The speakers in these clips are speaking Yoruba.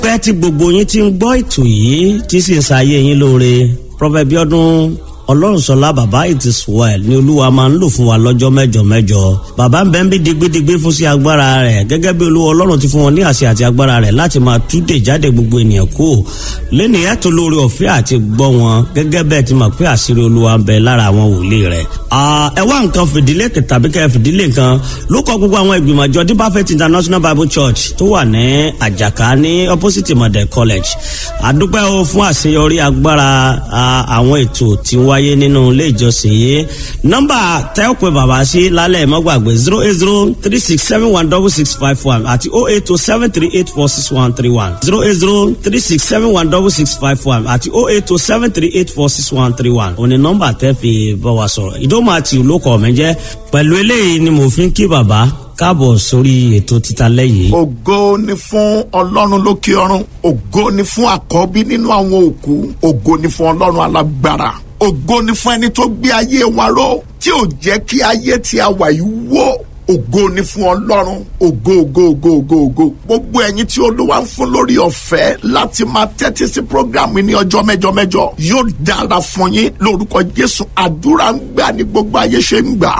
pẹ́ tí gbogbo yín ti ń gbọ́ ètò yìí tí sì ń ṣayé yín lóore Prophet Bíọ́dún ọlọ́runṣọlá bàbá it is well ni olúwa máa ń lò fún wa lọ́jọ́ mẹ́jọ mẹ́jọ bàbá ń bẹ́ ń bí digbidigbi fún sí agbára rẹ̀ gẹ́gẹ́ bí olúwa ọlọ́run ti fún wọn ní àṣẹ àti agbára rẹ̀ láti máa túdè jáde gbogbo ènìyàn kú lẹ́nìyàn tó lórí ọ̀fẹ́ àti gbọ́ wọn gẹ́gẹ́ bẹ́ẹ̀ ti mọ̀ pé àṣírí olúwa ń bẹ lára àwọn wòlíì rẹ̀. ẹ wá nǹkan fìdílé tàbí kẹ́ fìdílé nǹkan ló kọ gbogbo àwọn ìgbìmọ̀ àjọ Deeper Faith International Bible Church tó wà ní àjàká ní opposite model college àdúpẹ́ o fún àṣeyọrí agbára àwọn ètò tí ń wáyé nínú ilé ìjọsìn yìí nọ́mbà tẹ́ ò pé bàbá sí lálẹ́ mọ́gbàgbé zero eight zero three six seven one double six five one àti oh eight two seven three eight four six one three one zero eight zero three six seven one double six five one àti oh eight two seven three eight four six one three one òní nọ́mbà tẹ́ fi bá wa sọ̀rọ̀ ìdómọ̀ àti olókọ̀ mi jẹ́ pẹ̀lú eléyìí ni mo fi ń kí bàbá káàbọ̀ sórí ètò títa lẹ́yìn. ògo ni fún ọlọ́run lókè ọ̀run ògo ni fún àkọ́bí nínú àwọn òkú ògo ni fún ọlọ́run alágbára ògo ni fún ẹni tó gbé ayé wa ró tí ò jẹ́ kí ayé tí a wà yìí wó ògo ni fún ọlọ́run ògo ògo ògo ògo ògo gbogbo ẹ̀yin tí olúwa ń fún lórí ọ̀fẹ́ láti máa tẹ́tí sí programu ní ọjọ́ mẹ́jọ mẹ́jọ yóò dára fún yín lórúkọ jésù àdúrà ń gbà ní gbogbo ayé ṣe ń gbà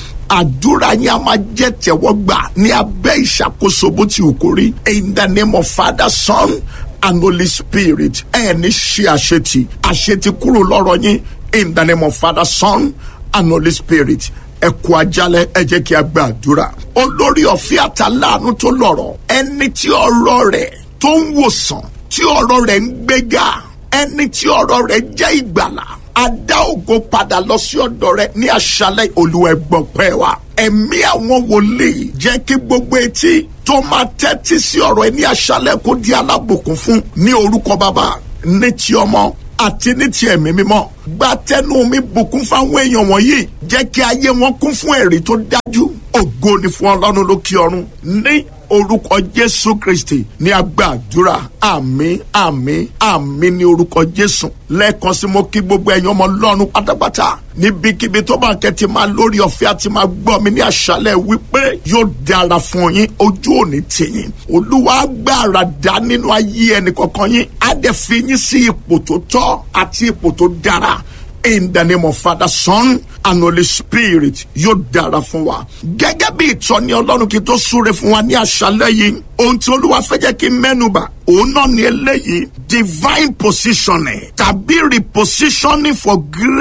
àdúrà yín a máa jẹ́ tẹ̀wọ́gbà ní abẹ́ ìṣàkóso bó ti wù kó rí in the name of father son and holy spirit ẹ ní ṣe àṣetì àṣetì kúrò lọ́rọ̀ yín in the name of father son and holy spirit ẹ kú ajálẹ̀ ẹ jẹ́ kí a gba àdúrà olórí ọ̀fẹ́ àtàláàánú tó lọ́rọ̀ ẹni tí ọ̀rọ̀ rẹ̀ tó ń wòsàn tí ọ̀rọ̀ rẹ̀ ń gbéga ẹni tí ọ̀rọ̀ rẹ̀ jẹ́ ìgbàlà a dá ògo padà lọ sí ọ̀dọ̀ rẹ̀ ní àṣálẹ̀ Olúwa ẹ gbọ́ pẹ́ wa ẹ̀mí àwọn wòlíì jẹ́ kí gbogbo etí tó máa tẹ́tí sí ọ̀rọ̀ ẹ ní àṣálẹ̀ kó di alábòkún fún ní orúkọ bàbá ní ti ọmọ àti ní ti ẹ̀mí mímọ́ gba tẹnu mi bùkún fáwọn èèyàn wọ̀nyí jẹ́ kí ayé wọn kún fún ẹ̀rí tó dájú ògo ni fún ọlọ́run lókè ọ̀run ní orúkọ jésù kristi ní agbàdúrà àmín àmín àmín ní orúkọ jésù lẹ́ẹ̀kan sí mo kí gbogbo ẹ̀yin ọmọ ọlọ́run pátápátá níbikíbi tó bá kẹ́tì máa lórí ọ̀fẹ́ àti máa gbọ́ mi ní àṣálẹ̀ wípé yóò dára fún yín ojú òní tìyín olúwa gbàrà dá nínú ayé ẹnì kọ̀ọ̀kan yín á dẹ̀ fi yín sí ipò tó tọ́ àti ipò tó dára in the name of father son and holy spirit yóò dára fún wa. gẹ́gẹ́ bí ìtọ́ni ọlọ́run kí tó súre fún wa ní àṣálẹ́ yìí ohun tí olúwa fẹ́ jẹ́ kí n mẹ́nuba òun náà ní eléyìí divine positioning tàbí repositioning for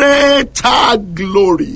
greater glory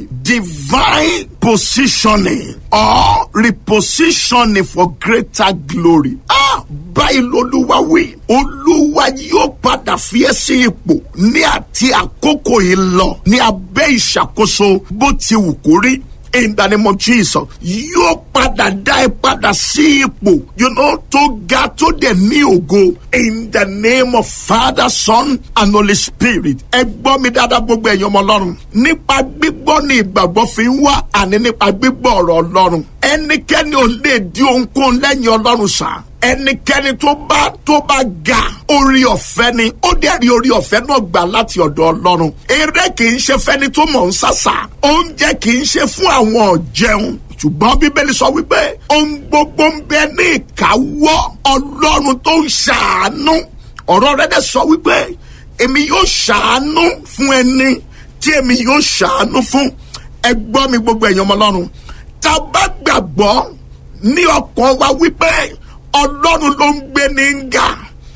divine positioning or repositioning for greater glory. ah báyìí lolúwa wí olúwa yóò padà fi ẹ́ sí ipò ní àti àkókò yìí lọ ní abẹ́ ìṣàkóso bó ti wù kó rí in the name of Jesus yóò padà dá ẹ padà sí ipò you know tó ga tó dẹ̀ ní ògo in the name of Father Son and Holy Spirit ẹ gbọ́ mi dáadáa gbogbo ẹ̀yin ọmọ ọlọ́run nípa gbígbọ́ ni ìgbàgbọ́ fi ń wá àní nípa gbígbọ́ ọ̀rọ̀ ọlọ́run ẹnikẹ́ni ò lè di ohunkóhun lẹ́yìn ọlọ́run sáà ẹnikẹ́ni tó bá tó bá ga orí ọ̀fẹ́ ni ó dẹ̀ rí orí ọ̀fẹ́ náà gbà láti ọ̀dọ̀ ọlọ́run eré kì í ṣe fẹ́ni tó mọ̀ ń sàṣà oúnjẹ kì í ṣe fún àwọn ọ̀jẹun ṣùgbọ́n bíbélì sọ wípé ohun gbogbo ń bẹ ní ìkáwọ́ ọlọ́run tó ń ṣàánú ọ̀rọ̀ rẹ̀ dẹ̀ sọ wípé èmi yóò ṣàánú fún ẹni tí èmi yóò ṣàánú fún ẹ gbọ́ mi gbogbo ẹ̀yin ọmọ ọlọ́run tá a bá gbàgbọ́ ní ọkàn wa wípé ọlọ́run ló ń gbé ní nga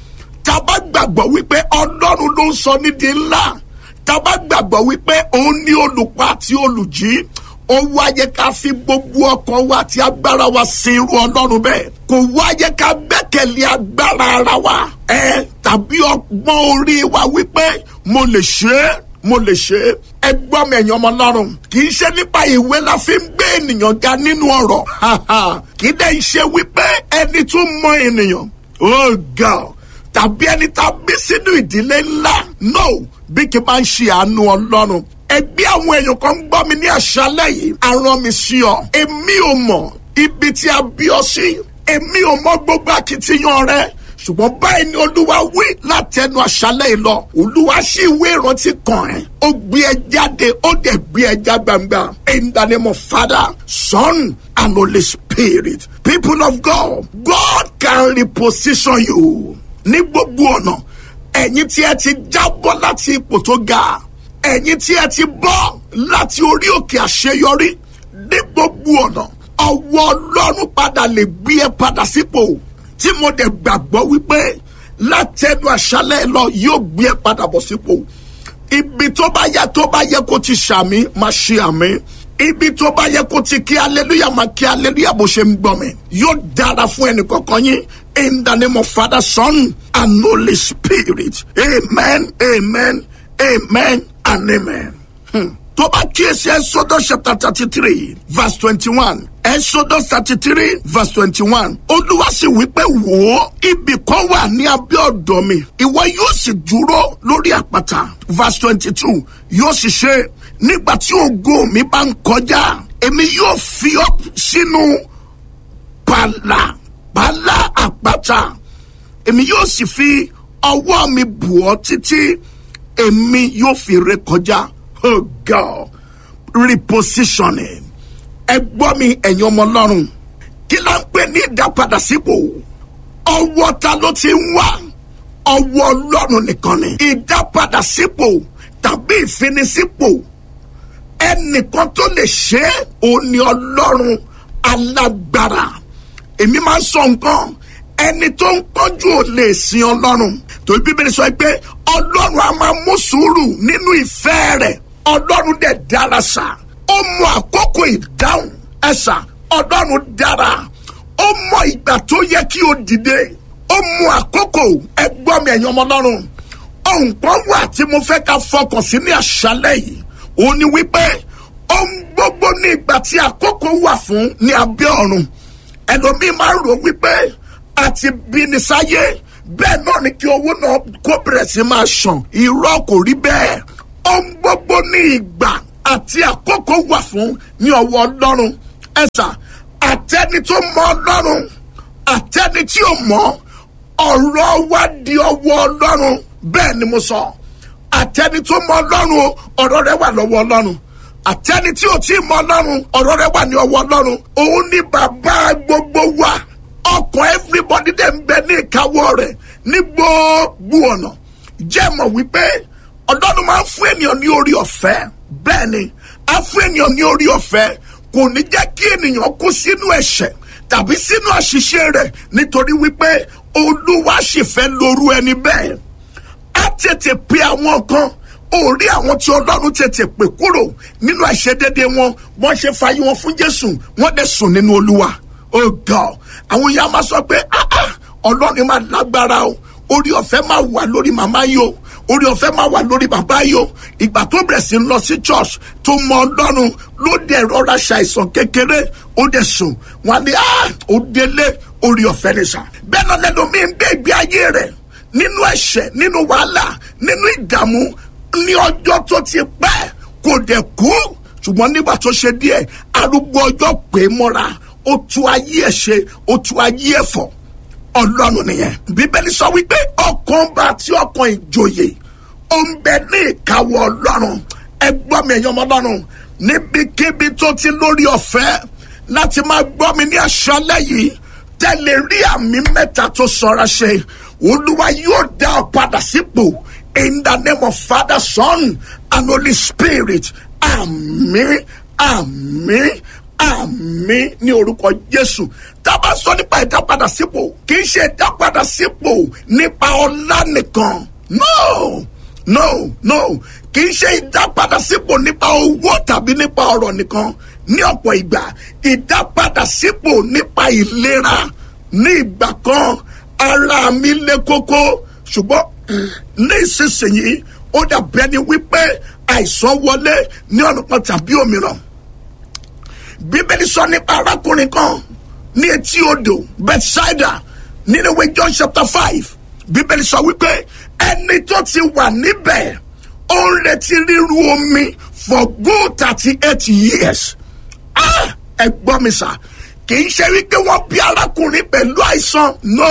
tábà gbàgbọ́ wípé ọlọ́run ló ń sọ nídìí ńlá tábà gbàgbọ́ wípé òun ní olùpa àti olùjí ó wáyé ká fi gbogbo ọkàn wa àti agbára wa sin irú ọlọ́run bẹ́ẹ̀ kò wáyé ká gbẹ́kẹ̀lé agbára ara wa ẹ tàbí ọgbọ́n orí wa wípé mo lè ṣe é mo lè ṣe é ẹ gbọ́ mi ẹ̀yin ọmọ ọlọ́run kì í ṣe nípa ìwé la fi ń gbé ènìyàn ga nínú ọ̀rọ̀ kì í dẹ̀ ṣe wípé ẹni tó mọ ènìyàn oh God tàbí ẹni tá a bí sínú ìdílé ńlá no bí kì í máa ń ṣe àánú ọlọ́run ẹgbẹ́ àwọn èèyàn kan ń gbọ́ mi ní àṣálẹ́ yìí aràn mi sí ọ èmi ò mọ̀ ibi tí a bí ọ sí èmi ò mọ̀ gbogbo akitiyan rẹ ṣùgbọ́n báyìí ni olúwa wí látẹnu àṣálẹ́ yìí lọ olúwa sì ìwé ìrántí kan ẹ̀ ó gbé ẹ jáde ó dẹ̀ gbé ẹ já gbangba in the name of father son and holy spirit people of god god can reposition you ní gbogbo ọ̀nà ẹ̀yin tí ẹ ti jábọ́ láti ipò tó ga ẹ̀yin tí ẹ ti bọ́ láti orí òkè àṣeyọrí ní gbogbo ọ̀nà ọwọ́ ọlọ́run padà lè gbé ẹ padà sípò tí mo dẹ̀ gbàgbọ́ wípé látẹnu àṣálẹ̀ lọ yóò gbé ẹ padà bọ̀ sípò ibi tó bá yẹ tó bá yẹ kó ti ṣàmì máa ṣe àmì ibi tó bá yẹ kó ti kí aleluya máa kí aleluya bó ṣe ń gbọ́ mi yóò dára fún ẹnì kọ̀ọ̀kan yín in the name of father son and holy spirit amen amen amen and amen. Hmm tó bá kíyèsí exodus chapter thirty three verse twenty one exodus thirty three verse twenty one olúwa sì wí pé wò ó ibì kan wà ní abẹ́ ọ̀dọ̀ mi ìwọ yóò sì dúró lórí àpáta verse twenty two yóò sì ṣe nígbà tí ògo mi bá ń kọjá èmi yóò fi ọ́ sínú pàlà pàlà àpáta èmi yóò sì fi ọwọ́ mi bù ọ́ títí èmi yóò fi ré kọjá oh God repositioning ẹ gbọ́ mi ẹ̀yin ọmọ ọlọ́run kí la ń pè ní ìdápadà sípò ọwọ́ ta ló ti ń wá ọwọ́ ọlọ́run nìkan ni ìdápadà sípò tàbí ìfinisípò ẹnìkan tó lè ṣe é òun ni ọlọ́run alágbára èmi máa ń sọ nǹkan ẹni tó ń pọ́njú ò lè sin ọlọ́run torí bíbélì sọ pé ọlọ́run a máa mú sùúrù nínú ìfẹ́ rẹ̀ ọlọ́run dẹ̀ dára sá ó mọ àkókò ìdáhùn ẹ̀sà ọlọ́run dára ó mọ ìgbà tó yẹ kí o dìde ó mọ àkókò ẹgbọ́n mi ẹ̀yin ọmọ ọlọ́run ohun kan wà tí mo fẹ́ ká fọkàn sí ní àṣálẹ̀ yìí òun ni wípé ohun gbogbo ní ìgbà tí àkókò wà fún ní abẹ́ ọ̀run ẹlòmíín máa ń rò wípé àti bíni sáyé bẹ́ẹ̀ náà ni kí owó náà kó bẹ̀rẹ̀ sí máa ṣàn irọ́ kò rí bẹ́ẹ̀ ohun gbogbo ní ìgbà àti àkókò wà fún ní ọwọ́ ọlọ́run ẹ̀sà àtẹni tó mọ ọlọ́run àtẹni tí ò mọ ọ̀rọ̀ wa di ọwọ́ ọlọ́run bẹ́ẹ̀ ni mo sọ àtẹni tó mọ ọlọ́run o ọ̀rọ̀ rẹ wà lọ́wọ́ ọlọ́run àtẹni tí ò tí ì mọ ọlọ́run ọ̀rọ̀ rẹ wà ní ọwọ́ ọlọ́run òun ní bàbá gbogbo wa ọkàn everybody dẹ̀ ń bẹ ní ìkáwọ́ rẹ̀ ní gbogbo ọ̀nà jẹ́ mọ̀ wípé ọlọ́run máa ń fún ènìyàn ní orí ọ̀fẹ́ bẹ́ẹ̀ ni á fún ènìyàn ní orí ọ̀fẹ́ kò ní jẹ́ kí ènìyàn kú sínú ẹ̀ṣẹ̀ tàbí sínú àṣìṣe rẹ̀ nítorí wípé olúwa sì fẹ́ lóru ẹni bẹ́ẹ̀ á tètè pe àwọn kan orí àwọn tí ọlọ́run tètè pè kúrò nínú àìṣedédé wọn wọ́n ṣe fàyè wọn fún jésù wọ́n dẹ̀ sùn nínú olúwa oh god àwọn èèyàn máa sọ pé ah ah ọlọ́run máa lágbára o orí ọ̀fẹ́ máa wà lórí màmá yìí o orí ọ̀fẹ́ máa wà lórí bàbá yìí o ìgbà tó bẹ̀rẹ̀ sí ń lọ sí church tó mọ ọlọ́run ló dẹ̀ rọra ṣàìsàn kékeré ó dẹ̀ sùn wọn ni ah ó délé orí ọ̀fẹ́ ní sà bẹ́ẹ̀ náà lẹ́nu mi ń gbé ìgbé ayé rẹ̀ nínú ẹ̀ṣẹ̀ nínú wàhálà nínú ìdààmú ní ọjọ́ tó ti pẹ́ kò dẹ̀ kú ṣùgbọ́n nígbà tó ṣe díẹ̀ arúgbó ọjọ́ pé mọ́ra ó tú ayé ẹ̀ ṣe ó tú ayé ẹ̀ fọ̀ ọlọ́run nìyẹn bíbélì sọ wípé ọkàn bá tí ọkàn ìjòyè ó ń bẹ ní ìkáwọ́ ọlọ́run ẹgbọ́n mi ẹ̀yàn ọmọ ọlọ́run níbikíbi tó ti lórí ọ̀fẹ́ láti máa gbọ́ mi ní aṣálẹ̀ yìí tẹ́lẹ̀ rí àmì mẹ́ta tó sọra ṣe olúwa yóò dá ọ padà sípò in the name of father son and holy spirit àmín àmín àmín ní orúkọ jésù tábà sọ nípa ìdápadà sípò kì í ṣe ìdápadà sípò nípa ọlá nìkan no no no kì í ṣe ìdápadà sípò nípa owó tàbí nípa ọrọ̀ nìkan ní ọ̀pọ̀ ìgbà ìdápadà sípò nípa ìlera ní ìgbà kan ara mi lé kókó ṣùgbọ́n ní ìsinsìnyí ó dàbẹ́ ni wípé àìsàn wọlé ní ọ̀nà kan tàbí òmíràn bíbélì sọ nípa arákùnrin kan ní etí odò bethsaida nínú ìwé john chapter five bíbélì sọ wípé ẹni tó ti wà níbẹ̀ ó ń retí ríru omi for good thirty eight years ah ẹ gbọ́ mi sà kì í ṣe wípé wọ́n bí arákùnrin pẹ̀lú àìsàn no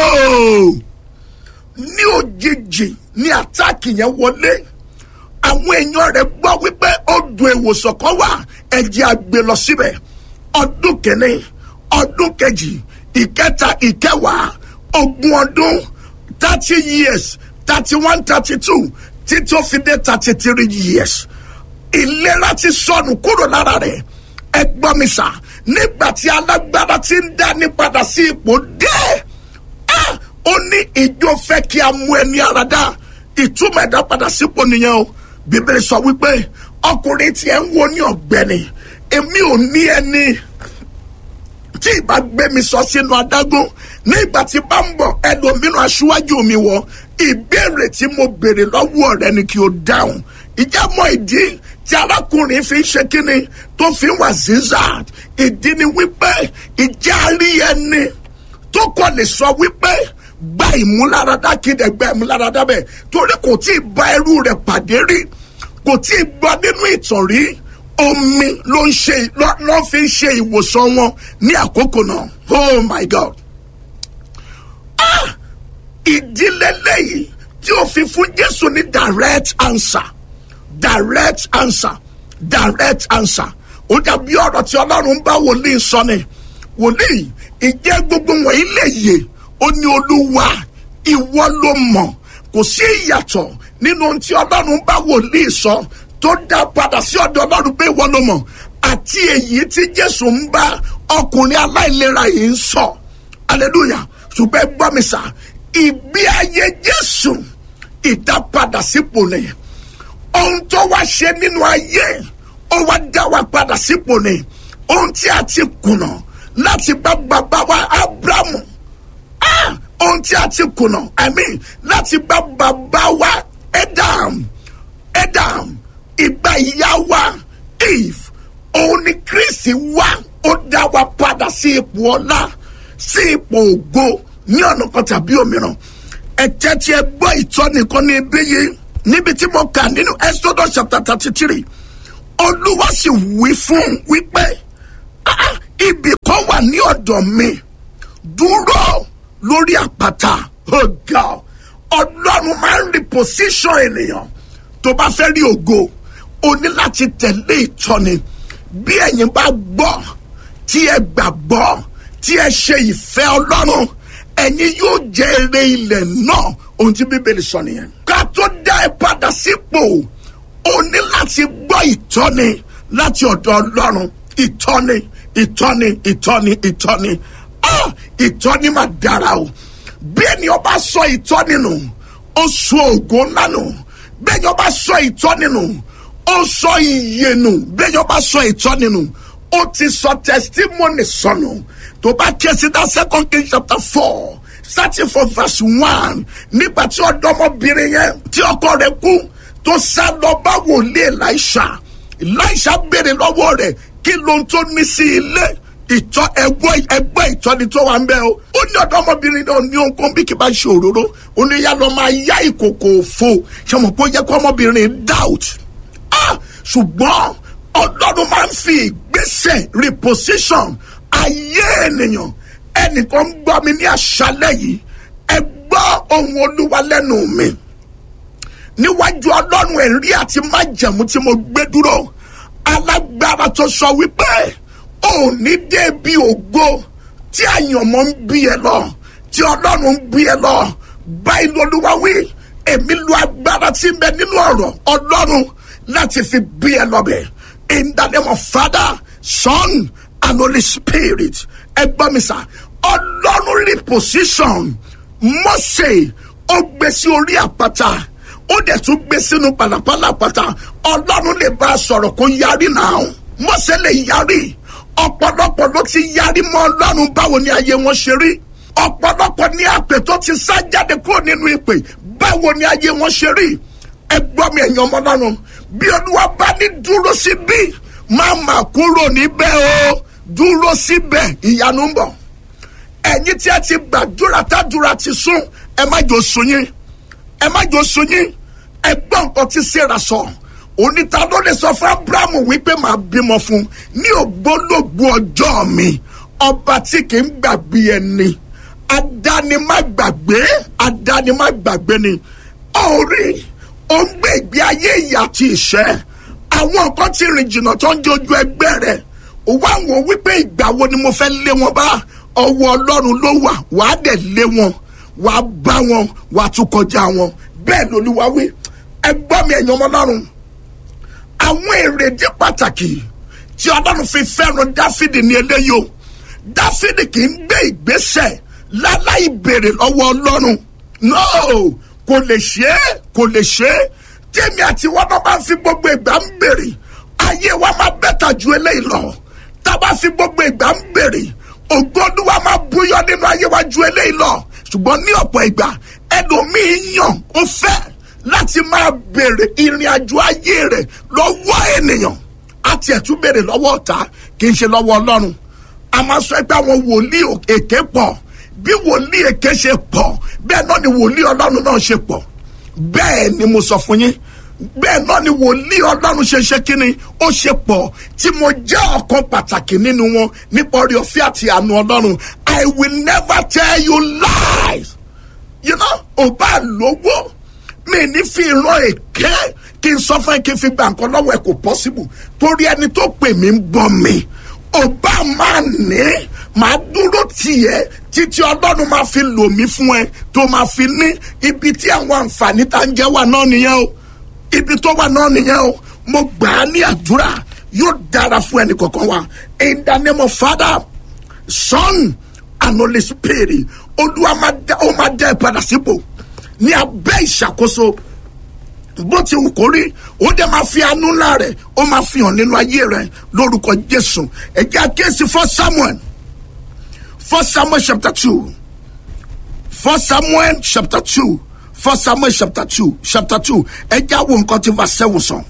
ní òjijì ní àtàkì yẹn wọlé àwọn èèyàn rẹ̀ gbọ́ wípé odò ìwòsàn kan wà ẹ̀jẹ̀ àgbè lọ síbẹ̀ ọdún kìíní ọdún kejì ìkẹta ìkẹwàá ogún ọdún thirty years thirty one thirty two títí ó fi dé thirty three years ìlera ti sọnù kúrò lára rẹ̀ ẹ gbọ́ mi sà nígbà tí alágbára ti ń dání padà sí ipò dé ó ní ìjọ fẹ́ kí a mú ẹni ara dá ìtumọ̀ ẹ̀dá padà sípò nìyẹn o bíbélì sọ wípé ọkùnrin tí ẹ ń wo ní ọ̀gbẹ́ni èmi ò ní ẹni tí ìbá gbé mi sọ sínú adágún nígbà tí bá ń bọ̀ ẹlòmíràn aṣíwájú mi wọ ìbéèrè tí mo béèrè lọ́wọ́ rẹ ni kí o dáhùn ìjà mọ ìdí tí arákùnrin fi ń ṣe kíni tó fi ń wà zizad ìdí ni wípé ìjà rí ẹni tó kọ́ lè sọ wípé gba ìmúláradá kéde gba ìmúláradá bẹ́ẹ̀ torí kò tí ì bá ẹrú rẹ̀ pàdé rí kò tí ì gbọ́ nínú ìtàn rí omi ló ń ṣe ló fi ń ṣe ìwòsàn wọn ní àkókò náà oh my god ah ìdílé lẹ́yìn tí ó fi fún jésù ní direct answer direct answer direct answer ó dàbí ọ̀rọ̀ tí ọlọ́run bá wòlíì sọ ni wòlíì ìjẹ́ gbogbo wọ̀nyí lè yè ó ní olúwa ìwọ ló mọ̀ kò sí ìyàtọ̀ nínú ohun tí ọlọ́run bá wòlíì sọ tó dá padà sí ọ̀dọ̀ ọlọ́run pé ìwọ ló mọ̀ àti èyí tí jésù ń bá ọkùnrin aláìlera yìí ń sọ hallelujah ṣùgbọ́n ẹ gbọ́ mi sà ìgbé ayé jésù ìdápadà sípò ni ohun tó wá ṣe nínú ayé ó wá dá wa padà sípò ni ohun tí a ti kùnà láti bá bàbá wa abrahamu ah ohun tí a ti kùnà i mean láti bá bàbá wa edam edam ìgbà ìyá wa eve òun ni kristi wá ó dá wa padà sí ipò ọlá sí ipò ògo ní ọ̀nà kan tàbí òmíràn ẹ̀jẹ̀ tí ẹ gbọ́ ìtọ́ni kan ní ibi yìí níbi tí mo kà nínú exodus chapter thirty three olúwa sì wí fún wípé ah ibì kan wà ní ọ̀dọ̀ mi dúró lórí àpáta ọ̀gá ọlọ́run máa ń reposition ènìyàn tó bá fẹ́ rí ògo o ní láti tẹ̀lé ìtọ́ni bí ẹ̀yin bá gbọ́ tí ẹ gbàgbọ́ tí ẹ ṣe ìfẹ́ ọlọ́run ẹ̀yin yóò jẹ èrè ilẹ̀ náà ohun tí bíbélì sọ nìyẹn. ká tó dá ẹ padà sípò o ní láti gbọ́ ìtọ́ni láti ọ̀dọ̀ ọlọ́run ìtọ́ni ìtọ́ni ìtọ́ni ìtọ́ni ah ìtọ́ni máa dára o bí ènìyàn bá sọ ìtọ́ni nù ó sọ ògo ńlá nù bí ènìyàn bá sọ ìtọ́ni nù ó sọ iye nù bí ènìyàn bá sọ ìtọ́ni nù ó ti sọ testimony sọnù tó bá ké sí dá second king chapter four starting from verse one nígbà tí ọ̀dọ́mọbìnrin yẹn tí ọkọ rẹ̀ kú tó sá lọ bá wòlíì Elisha Elisha béèrè lọ́wọ́ rẹ̀ kí ló ń tó ní sí ilé ìtọ́ ẹgbẹ́ ẹgbẹ́ ìtọ́ni tó wà ń bẹ́ o ó ní ọ̀dọ́mọbìnrin náà ní ohunkóhun bí kì bá ṣe òróró ó ní yá lọ máa yá ìkòkò òfo ṣe mọ̀ pé ó yẹ kó ọmọbìnrin doubt ah ṣùgbọ́n ọlọ́run máa ń fi ìgbésẹ̀ reposition ayé ènìyàn ẹnìkan ń gbọ́ mi ní àṣálẹ́ yìí ẹ gbọ́ ohun olúwa lẹ́nu mi níwájú ọlọ́run ẹ̀rí àti májẹ̀mú tí mo gbé dúró alágbára tó sọ wípé ò ní débi ògo tí àyànmọ́ ń bí ẹ lọ tí ọlọ́run ń bí ẹ lọ báyìí lolúwa wí èmi lu agbára tí ń bẹ nínú ọ̀rọ̀ ọlọ́run láti fi bí ẹ lọ bẹ̀ in the name of father son and holy spirit ẹ gbọ́ mi sà ọlọ́run reposition Mósè ó gbé sí orí àpáta ó dẹ̀ tún gbé sínú pàlàpàlà àpáta ọlọ́run lè bá a sọ̀rọ̀ kó yarí náà Mósè lè yarí ọ̀pọ̀lọpọ̀ ló ti yarí mọ́ ọlọ́run báwo ni ayé wọn ṣe rí ọ̀pọ̀lọpọ̀ ní àpè tó ti sá jáde kúrò nínú ìpè báwo ni ayé wọn ṣe rí ẹ gbọ́ mi ẹ̀yin ọmọ ọlọ́run bí olúwa bá ní dúró síbí má má kúrò níbẹ̀ o dúró síbẹ̀ ìyanu ń bọ̀ ẹ̀yin tí ẹ ti gbàdúrà tádúrà ti sún ẹ má jò sún yín ẹ má jò sún yín ẹ gbọ́ nǹkan tí Sárà sọ oníta ló lè sọ fún Abrahamu wípé màá bímọ fún ní ògbólógbò ọjọ́ mi ọba tí kì í gbàgbé ẹni adánimágbàgbé adánimágbàgbé ni orí ó ń gbé ìgbé ayé ìyà àti ìṣẹ́ àwọn nǹkan tí rìn jìnnà tó ń jojú ẹgbẹ́ rẹ̀ ó wá wò wípé ìgbà wo ni mo fẹ́ lé wọn bá ọwọ́ ọlọ́run ló wà wàá dẹ̀ lé wọn wàá bá wọn wàá tún kọjá wọn bẹ́ẹ̀ lolúwa wí ẹ gbọ́ mi ẹ̀yin ọmọ ọlọ́run àwọn èrèdí pàtàkì tí ọlọ́run fi fẹ́ràn dáfídì ní eléyìí o dáfídì kì í gbé ìgbésẹ̀ láláì béèrè lọ́wọ́ ọlọ́run no kò lè ṣe é kò lè ṣe é tèmi àti wọn náà máa fi gbogbo ìgbà ń béèrè ayé wa máa bẹ́tà ju eléyìí lọ tá a bá fi gbogbo ìgbà ń béèrè ògo Olúwa máa búyọ nínú ayé wa ju eléyìí lọ ṣùgbọ́n ní ọ̀pọ̀ ìgbà ẹlòmíín yàn ó fẹ́ láti máa béèrè ìrìn àjò ayé rẹ̀ lọ́wọ́ ènìyàn àti ẹ̀tún béèrè lọ́wọ́ ọ̀tá kì í ṣe lọ́wọ́ ọlọ́run a máa sọ pé àwọn wòlíì èké pọ̀ bí wòlíì èké ṣe pọ̀ bẹ́ẹ̀ náà ni wòlíì ọlọ́run náà ṣe pọ̀ bẹ́ẹ̀ ni mo sọ fún yín bẹ́ẹ̀ náà ni wòlíì ọlọ́run ṣe ṣe kínni ó ṣe pọ̀ tí mo jẹ́ ọ̀kan pàtàkì nínú wọn nípa orí ọ̀fẹ́ àti àánú ọlọ́run I will never tell you lies you know ò bá lówó mi ní fi ìran èké kí n sọ fún ẹ kí n fi gba nǹkan lọ́wọ́ ẹ kò possible torí ẹni tó pè mí ń bọ́ mi ò bá máa ní màá dúró tiẹ̀ títí ọlọ́run máa fi lò mí fún ẹ tó máa fi ní ibi tí àwọn àǹfààní tá ń jẹ́ wà náà nìyẹn o ibi tó wà náà nìyẹn o mo gbà á ní àdúrà yóò dára fún ẹnì kọ̀ọ̀kan wa in the name of father son and holy spirit olúwa máa dá ó máa dá ẹ padà sípò ní abẹ́ ìṣàkóso bó ti wù kó rí ó dẹ̀ máa fi àánú ńlá rẹ̀ ó máa fi hàn nínú ayé rẹ̀ lórúkọ jésù ẹ̀jẹ̀ àkíyèsí for samuel for samuel chapter two for samuel chapter two for samuel chapter two chapter two ẹ̀jẹ̀ àwọn nǹkan tí verse seven sọ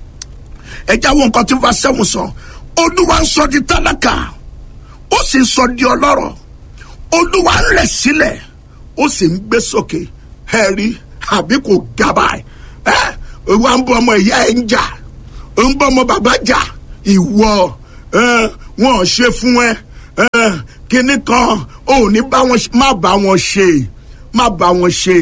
ẹ̀jẹ̀ àwọn nǹkan tí verse seven sọ olúwa ń sọ di tálákà ó sì ń sọ di ọlọ́rọ̀ olúwa ń rẹ̀ sílẹ̀ ó sì ń gbé sókè ẹ̀rí àbí kò gaba ẹ̀ wà ń bọ ọmọ ìyá ẹ̀ ń jà ń bọ ọmọ bàbá jà ìwọ wọn ò ṣe fún ẹ kinní kan ò ní bá wọn má bá wọn ṣe má bá wọn ṣe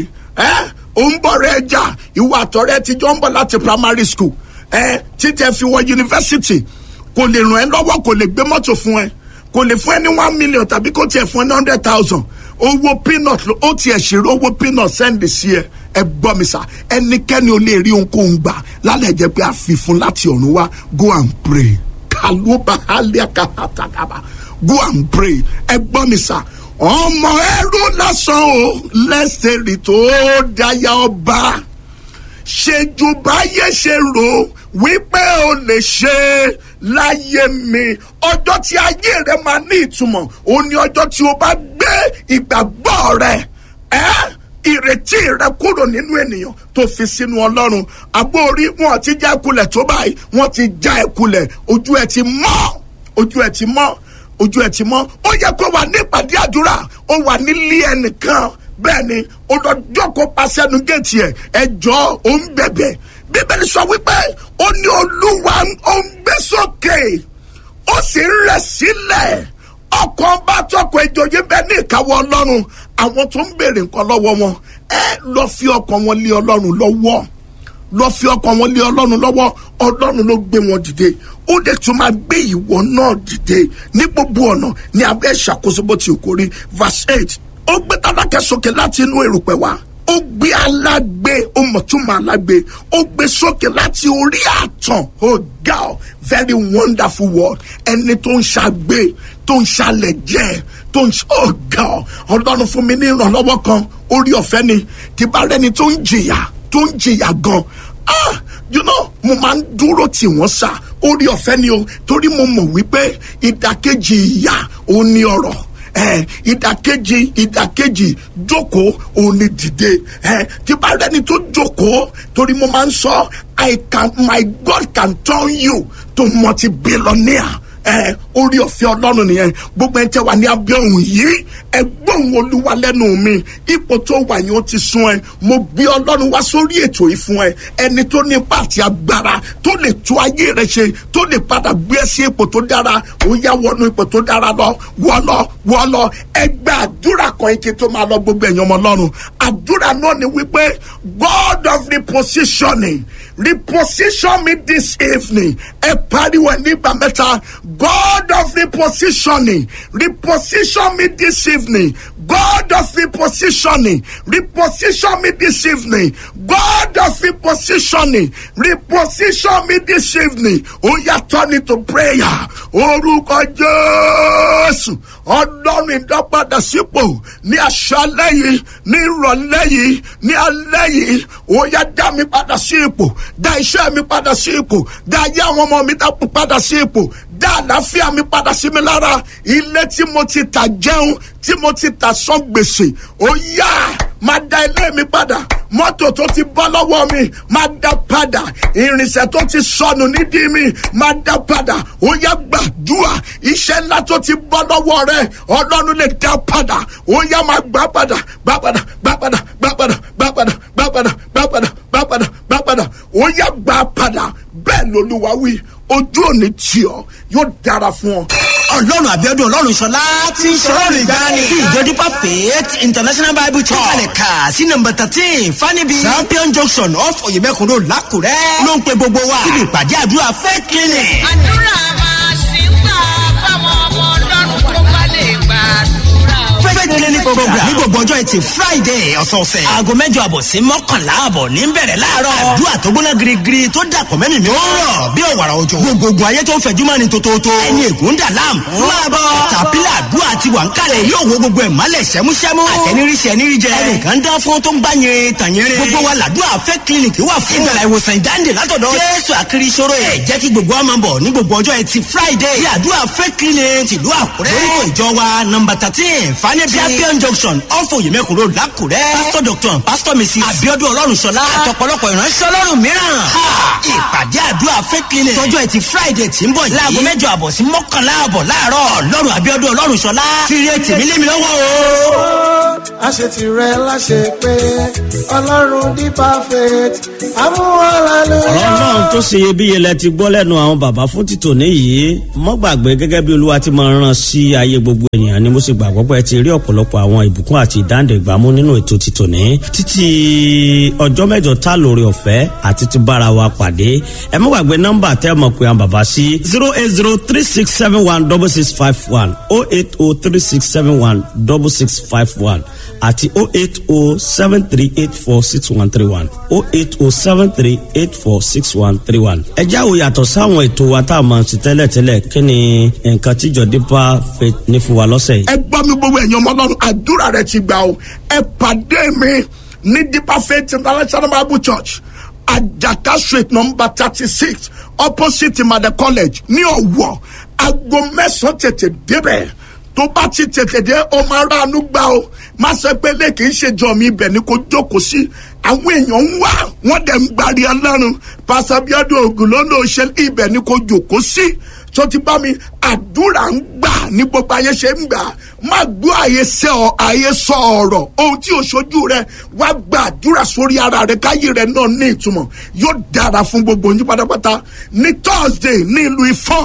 ó ń bọ̀ rẹ̀ jà ìwọ àtọ̀rẹ́ ti jọ ń bọ̀ láti primary school títẹ̀ fi wọ yunifásitì kò lè ràn ẹ́ lọ́wọ́ kò lè gbé mọ́tò fún ẹ kò lè fún ẹ ní one million tàbí kò tiẹ̀ fún ẹ ní hundred thousand owó peanut ó tiẹ̀ ṣèrò owó peanut sẹ́ndì sí ẹ ẹ gbọ́ mi sà ẹnikẹ́ni ò lè rí ohunkóhun gbà lálẹ́ jẹ́ pé a fi fún láti ọ̀run wá go and pray kàlóbà aliakatakaba go and pray ẹ gbọ́ mi sà ọmọ ẹrú lásán o lẹ́sẹ̀rì tó dáyà ọba ṣèjú báyé ṣe rò wípé o lè ṣe láyé mi ọjọ́ tí ayé rẹ máa ní ìtumọ̀ òun ni ọjọ́ tí o bá gbé ìgbàgbọ́ rẹ ẹ́ ìrètí rẹ kúrò nínú ènìyàn tó fi sínú ọlọ́run àbórí wọn ti já ẹkulẹ̀ tó báyìí wọn ti já ẹkulẹ̀ ojú ẹ ti mọ́ ojú ẹ ti mọ́ ojú ẹ ti mọ́ ó yẹ kó wà ní ìpàdé àdúrà ó wà nílé ẹnìkan bẹ́ẹ̀ ni ó lọ jókòó pàṣẹnu géètì ẹ̀ ẹjọ́ ó ń bẹ̀bẹ̀ bíbélì sọ wípé ó ní olúwa ó ń gbé sókè ó sì ń rẹ̀ sílẹ̀ ọkàn bá tọkọ ìjòyè bẹ́ẹ̀ ní ìkáwọ́ ọlọ́run àwọn tó ń béèrè nǹkan lọ́wọ́ wọn ẹ lọ fi ọkàn wọn lé ọlọ́run lọ́wọ́ lọ fi ọkàn wọn lé ọlọ́run lọ́wọ́ ọlọ́run ló gbé wọn dìde ó dẹ̀ tún máa gbé ìwọ náà dìde ní gbogbo ọ̀nà ní abẹ́ ìṣàkóso bó ti kórè verse eight ó gbé tálákẹ́ sókè láti inú erùpẹ̀ wá ó gbé alágbe ó mọ̀túnmọ̀ alágbe ó gbé sókè láti orí àtàn oh God very wonderful word ẹni tó ń ṣàgbé tó ń ṣàlẹ̀ jẹ́ tó ń oh God ọlọ́run fún mi ní ìrànlọ́wọ́ kan orí ọ̀fẹ́ ni tí bá rẹni tó ń jìyà tó ń jìyà gan ah you know mo máa ń dúró tì wọ́n sá orí ọ̀fẹ́ ni o torí mo mọ̀ wípé ìdàkejì ìyà òun ni ọ̀rọ̀ ẹ ìdàkejì ìdàkejì jókòó òun ni dìde ẹ tí bá rẹni tó jókòó torí mo máa ń sọ i can my god can turn you to multi-billionaire ẹ orí ọ̀fẹ́ ọlọ́run nìyẹn gbogbo ẹni tẹ́ wà ní abẹ́ òun yìí ẹ gbóhùn olúwa lẹ́nu mi ipò tó wà yẹn ó ti sún ẹ mo gbé ọlọ́run wá sórí ètò yìí fún ẹ ẹni tó ní ipá àti agbára tó lè tú ayé rẹ ṣe tó lè padà gbé ẹ sí ipò tó dára ó yá wọnú ipò tó dára lọ wọ lọ wọ lọ ẹ gba àdúrà kan ike tó máa lọ gbogbo ẹ̀yàn ọmọ ọlọ́run àdúrà náà ni wípé god of repositioning reposition me this evening ẹ pariwo ẹ nígbà mẹ́ta God of repositioning, reposition me this evening. God of repositioning, reposition me this evening. God of repositioning, reposition me this evening. Oh, yeah, turn it to prayer. Orúkọ Jésù, ọlọ́run ìdápadà sípò ní aṣálẹ̀ yìí, ní ìrọ̀lẹ́ yìí, ní alẹ́ yìí. Ó yá dá mi padà sí ipò, dá iṣẹ́ mi padà sí ipò, dá ayé àwọn ọmọ mi dá padà sí ipò, dá àlàáfíà mi padà sí mi lára. Ilé tí mo ti tà jẹun, tí mo ti tà sán gbèsè. Ó yá máa da ilé mi padà mọ́tò tó ti bọ́ lọ́wọ́ mi máa dá padà irinṣẹ́ tó ti sọnù nídìí mi máa dá padà ó yá gbàdúrà iṣẹ́ ńlá tó ti bọ́ lọ́wọ́ rẹ ọlọ́run lè dá padà ó yá máa gbà padà gbà padà gbà padà gbà padà gbà padà gbà padà gbà padà gbà padà gbà padà ó yá gbà padà bẹ́ẹ̀ lolúwa wí ojú òní tì ọ́ yóò dára fún ọ ọlọ́run àbíọ́dún ọlọ́run ṣọlá tí ń ṣọlọ́run ìgbani tí ìjọ dípà faith international bible church kalẹ̀ kà sí nọmba thirteen fanibi champion junction off oyemekun road lákùrẹ́ ló ń pe gbogbo wa síbi ìpàdé àdúrà faith clinic. àdúrà máa ṣì ń gbà fáwọn ọmọ ọlọ́run tó bá lè gbàdúrà o. faith clinic program ní gbogbo ọjọ́ ẹtì friday ọ̀sọ̀ọ̀sẹ̀ aago mẹ́jọ àbọ̀ sí mọ́kànlá àbọ̀ ní bẹ̀rẹ̀ láàárọ̀ àdúrà tó gbóná girigiri tó dàpọ̀ mẹ́mìí mi ó rọ̀ bí òwàrà òjò gbogbogbò ayé tó ń fẹ̀jú mọ́ni tótótó ẹni ègún dà láàmú máa bọ̀ tàpílà àdúrà ti wà ń kalẹ̀ yóò wo gbogbo ẹ̀ mọ́lẹ̀ sẹ́músẹ́mú àtẹniríṣẹ́ níríjẹ ẹnìkan dán fún tó ń gbá yẹn tàn yẹn gbogbo wa làdúrà fẹ́ kílíníkì wà fún ìgbàlá ìwòsàn ìdáǹdè látọ̀dọ̀ jésù àkiri ìṣòro ẹ̀ jẹ́ kí gbogbo wa máa bọ̀ ní gbogbo ọjọ́ ẹtì friday bí àdúrà fẹ́ kílíníkì ìlú àkúrẹ́ lórúkọ ìjọ wa nọmba thirteen fanẹ́bí champion junction off oyemekun road lákùrẹ́ pastor doctor pastor mrs abiodun ọlọ́runṣọlá àtọ̀pọ̀lọpọ̀ ìránṣẹ́ ọlọ́run mìíràn ìpàdé àdúrà fẹ́ kílíníkì tọjọ́ ẹtì friday tí ń bọ̀ yìí láago mẹ́jọ àbọ̀ sí mọ́kànlá àbọ̀ láàárọ̀ ọlọ́run abiodun ọlọ́runṣọlá fìrè tèmi lémi lọ́wọ́ o. àṣetì rẹ láṣẹ pé ọlọ́run di perfect amúhàlálẹ́. ọ̀rọ̀ náà tó ṣe iyebíye lẹ ti gbọ́ lẹ́nu àwọn bàbá fún títò níyì mọ́ gbàgbé gẹ́gẹ́ bí olúwa ti máa ràn sí ayé gbogbo ènìyàn ni mo sì gbàgbọ́ pé ẹ ti rí ọ̀pọ̀lọpọ̀ àwọn ìbùkún àti ìdáǹdè ìgbàmú nínú ètò títò ní títí ọjọ́ mẹ́jọ tá lórí ọ̀fẹ́ àti ti bára wa pàdé ẹ mọ́ gbàgbé nọ́mbà tẹ́ mọ̀ pé àwọn bàbá sí zero eight zero three six seven one double six five one oh eight oh three six seven one double six five one àti oh eight oh seven three eight four six one three one oh eight oh seven three eight four six one three one. ẹ jáwó yàtọ̀ sáwọn ètò wa tá a máa ń ṣe tẹ́lẹ̀tẹ́lẹ̀ kí ni nǹkan tíjọ dípà faith ní fún wa lọ́sẹ̀ yìí. ẹ gbọ́ mi gbogbo ẹ̀yin ọmọ ọlọ́run àdúrà rẹ ti gbà o ẹ pàdé mi ní deeper faith international bible church ajaka street number thirty six opposite imade college ní ọ̀wọ́ aago mẹ́sàn-án tètè débẹ̀ tó bá ti tètè dé o máa ránu gbà o má ṣe pé lè kì í ṣe jọ mi ibẹ̀ ni kò jókòó sí àwọn èèyàn ń wá wọ́n dẹ̀ ń gbàrí ọlọ́run pàṣẹbíọ́dún ògùn ló ló ṣe ibẹ̀ ni kò jókòó sí tó ti bá mi àdúrà ń gbà ní gbogbo ayé ṣe ń gbà má gbọ́ àyè sẹ́ ọ àyè sọ ọ̀rọ̀ ohun tí o ṣojú rẹ wá gba àdúrà sórí ara rẹ káyé rẹ náà ní ìtumọ̀ yóò dára fún gbogbo yín pátápátá ní thursday ní ìlú ifọ̀n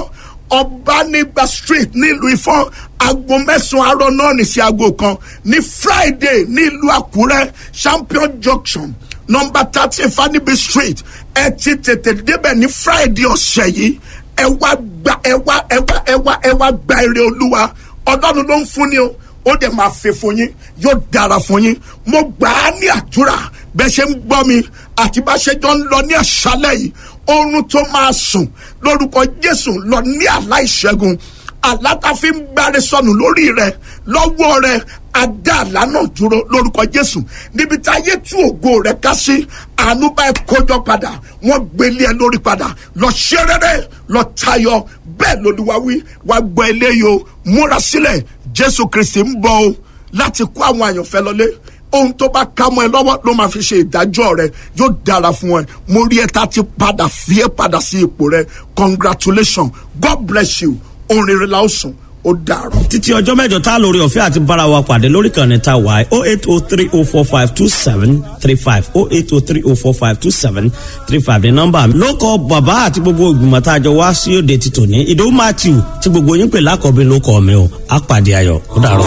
ọbanigba street nílùú ifọ̀n aago mẹ́sàn-án àárọ̀ náà ní sí aago kan ní friday nílùú àkúrẹ́ champion junction nọmba thirty fanibi street ẹ ti tètè débẹ̀ ní friday ọ̀sẹ̀ yìí ẹ wá gba ẹ wá ẹ wá ẹ wá ẹ wá gba èrè olúwa ọlọ́run ló ń fún ni o ó dẹ̀ máa fẹ́ fún yín yóò dára fún yín mo gbà á ní àdúrà bẹ́ẹ̀ ṣe ń gbọ́ mi àti bá ṣe jọ ń lọ ní àṣálẹ̀ yìí oorun tó máa sùn lórúkọ jésù lọ ní àlá ìṣẹ́gun àlátàfin ń gbáre sọnù lórí rẹ lọ́wọ́ rẹ adá àlá náà dúró lórúkọ jésù níbi tí ayé tú ògo rẹ ká sí àánú bá ẹ kójọ padà wọn gbélé ẹ lórí padà lọ ṣe rere lọ tayọ bẹ́ẹ̀ lolúwa wí wàá gbọ́ eléyìí o múra sílẹ̀ jésù kristi ń bọ̀ o láti kó àwọn àyànfẹ́ lọlé ohun tó bá ká mọ́ ẹ lọ́wọ́ ló máa fi ṣe ìdájọ́ rẹ yóò dára fún ẹ mo rí ẹ tá ti padà fi ẹ padà sí ipò rẹ congratulations god bless you orin rẹ la ó sùn ó dàrọ. títí ọjọ́ mẹ́jọ tá a lórí ọ̀fẹ́ àti bára wa pàdé lórí kan ní ta wáyé oh eight oh three oh four five two seven three five oh eight oh three oh four five two seven three five ní nọ́mbà mi. ló kọ bàbá àti gbogbo ìgbìmọ̀ tá a jọ wá sí òde ti tòní ìdòwú matthew tí gbogbo yín pè lákọ̀ọ́bí ló kọ́ mi o á pàdé ayọ̀ ó dàrọ.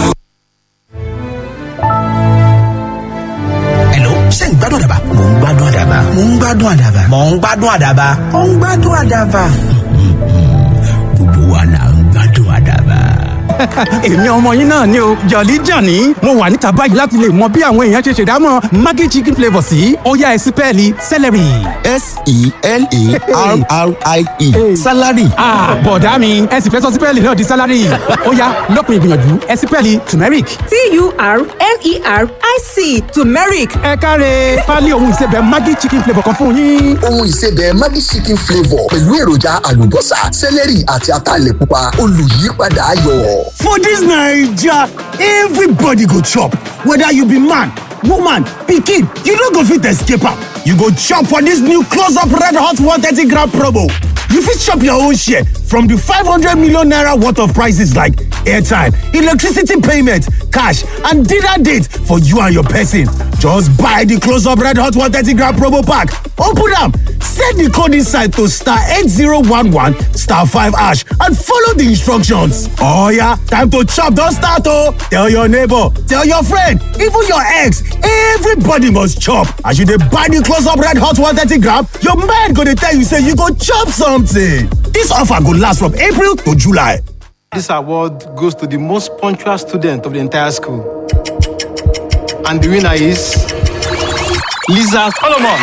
Hello, ṣé ń gbádùn àdàbà? Mò ń gbádùn àdàbà. Mò ń gbádùn àdàbà. Mò ń gbádùn àdàbà. Mò ń gbádùn àdàbà. Gbogbo wa là ń èmi ọmọ yín náà ni o jọ̀lí jàní mo wà níta báyìí láti lè mọ bí àwọn èèyàn ṣe ṣèdámọ̀ maggi chicken flavour sí ọ̀yá ẹ̀sìn pẹ́ẹ́lí celery. s-e-l-a-r-r-i-e salary. bọ̀dá mi ẹ sì fẹ́ sọ sípẹ́ẹ̀lì náà di sálárì ọ̀yá lọ́kùn ìgbìyànjú ẹ̀sìn pẹ́ẹ́lì turmeric. t-u-r-m-e-r-i-c turmeric ẹ káre pálí ohun ìsebẹ̀ maggi chicken flavour kan fún yín. ohun ìsebẹ̀ Maggi chicken flavour pẹ̀lú èròjà àlùbọ́sà sẹ́lẹ̀rì àti ataalẹ̀ pupa olùyípadà ayọ̀. For dis Naija, everybody go chop, whether you be man, woman, pikin, you no go fit escape am. You go chop for dis new close up red hot 130 gram promo. You fit chop your own share from di 500 million naira worth of prices like airtime, electricity payment, cash and dinner date for you and your person. Just buy di close up red hot 130 gram promo pack, open am, send di code inside to star 8011 star 5 hash and follow di instructions. Oh yeah, time to chop don start oh! Tell your neighbor, tell your friend, even your ex, everybody must chop. As you dey buy di close up red hot 130 gram, your mind go dey tell you say you go chop something. Dis offer go last from April to July. This award goes to the most punctual student of the entire school. And the winner is Lisa Solomon.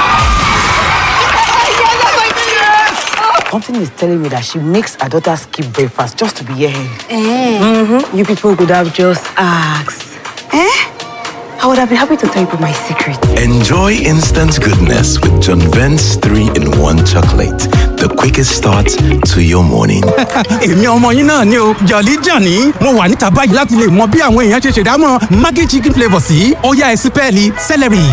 Something is telling me that she makes her daughter skip breakfast just to be here. Mm-hmm. You people could have just asked. Eh? I would have been happy to tell you my secret. Enjoy instant goodness with John Vent's 3 in 1 chocolate. The quickest start to your morning. èmi ọmọ yín náà ni o jọ̀lí jàní mo wà níta báyìí láti lè mọ bí àwọn èèyàn ṣe ṣèdámọ̀ maggi chicken flavour sí ọ̀yá ẹ̀sìn pẹ́ẹ́lì celery.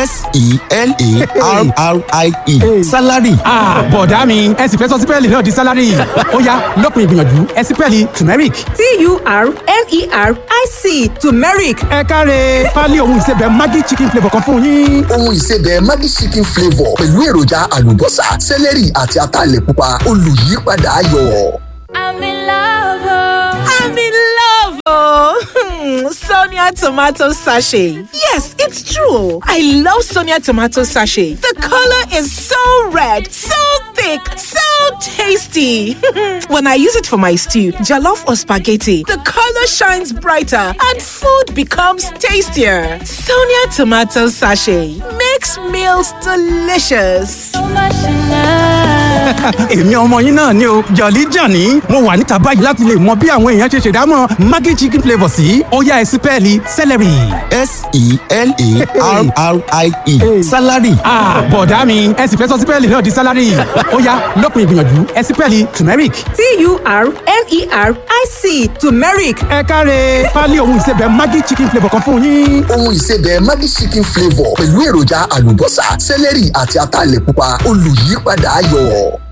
s-e-l-a-r-r-i-e salary. bọ̀dá mi ẹ sì fẹ́ sọ sípẹ́ẹ̀lì náà di sálárì ọ̀yá lọ́kùn ìgbìyànjú ẹ̀sìn pẹ́ẹ́lì turmeric. t-u-r-m-e-r-i-c turmeric ẹ káre pálí ohun ìsebẹ̀ maggi chicken flavour kan fún yín. ohun ìsebẹ̀ Maggi chicken flavour pẹ̀lú èròjà àlùbọ́sà sẹ́lẹ̀rì àti ataalẹ̀ pupa olùyípadà ayọ̀. i'm in love i'm in love oh sonia tomato sachet yes it's true i love sonia tomato sachet the color is so red so thick so tasty when i use it for my stew jollof or spaghetti the color shines brighter and food becomes tastier sonia tomato sachet makes meals delicious èmi ọmọ yín náà ni o jọ̀lí jàní mo wà níta báyìí láti lè mọ bí àwọn èèyàn ṣe ṣèdámọ̀ maggi chicken flavour sí ọ̀yá ẹ̀sìn pẹ́ẹ́lì celery. s-e-l-a-r-r-i-e salary. bọ̀dá mi ẹ sì fẹ́ sọ sípẹ́ẹ̀lì náà di sálárì ọ̀yá lọ́kùn ìgbìyànjú ẹ̀sìn pẹ́ẹ́lì turmeric. t-u-r-m-e-r-i-c turmeric ẹ káre pálí ohun ìsebẹ̀ maggi chicken flavour kan fún yín. ohun ìsebẹ̀ Maggi chicken flavour pẹ̀lú èròjà àlùbọ́sà sẹ́lẹ̀rì àti ataalẹ̀ pupa olùyípadà ayọ̀.